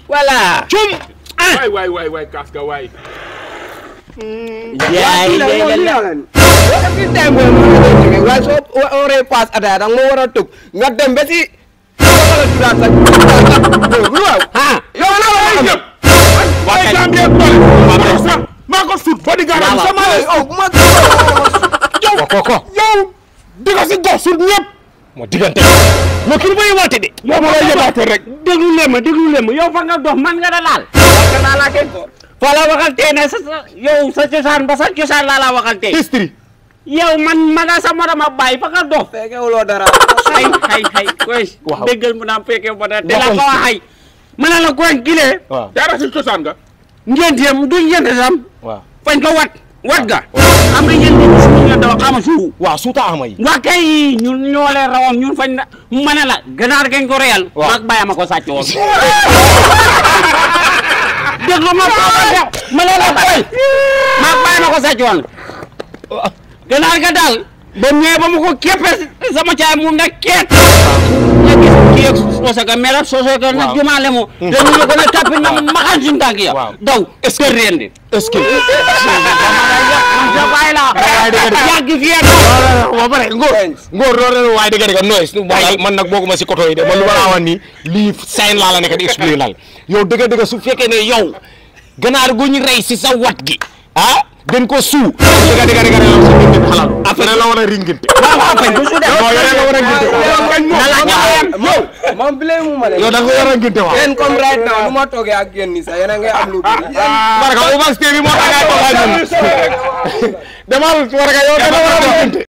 voilà cum ah waay waay waay waay kaas ga waay yaay léegi la every time mooy moo la jóge waaye soo waree paas ataaya danga moo war a tëb nga dem ba si wala turaat sa lu waaw ah yow la ay wala yëpp waay Gambie doole maa sax maa ko sut body guard am sama yow bu ma ko ko ko yow di ko si jox sut ñëpp moo diggante moo kii bay woote de yow ma lay yëbaate rek déglu leen ma déglu leen ma yow fa nga dox man nga da laal naa laa kenn ko fa la waxal tey ne sa sa- yow sa cosaan ba sa cosaan laa la waxal tey history yow man ma nga sa morom a bàyyi fa nga dox fekkewuloo dara hay hay hay koy Waaw. déggal mu naan fekkee ba dara te la Waxoon ko si. wax hay ma ne la koy gilee waaw dara si cosaan nga ngénteem du ngénte sam waaw fañ ko wat wat ga am nga ngénte bi suñu ngénte wax ama suuf waaw suuta ama yi waa kay ñun ñoo leen rawoon ñun fañ na ma ne la ganaar gañ ko reyal Waaw. maag bàyyi ma ko sàcc woon déglu ma ko ma ne la koy maag bàyyi ma ko sàcc woon ganaar ga daal ba ñëwee ba mu ko képpe sama caay moom nag keet nga gis kii ak soose ka melat soose ka na Waaw. jumaale mo dañu ne ko ne tappi na maxan suñu tànk ya Waaw. daw est-ce que rendi est-ce que man sa bàyyi la yàgg fii ak ba pare ngóor ngóor loolu waaye dëgg dëgg noise man man nag booguma si koto yi de man lu ma laa wax nii lii sign laa la nekk di expliquer laal yow dëgg dëgg su fekkee ne yow ganaar gu ñu rey si sa wat gi ah gën ko suu dëgg dëgg dëgg la sa ngeen xalaat après la war a ringinte waaw waaw fañ ko su def non yow la war a nginte na la ñaayam yow moom bi mu ma yow da nga war a nginte waaw yéen comme right now lu ma toogee ak yéen nii sax yéen a ngi am lu bëri yéen barka Obax TV moo tax ngay toog ak ñun demal warga yow da nga war a nginte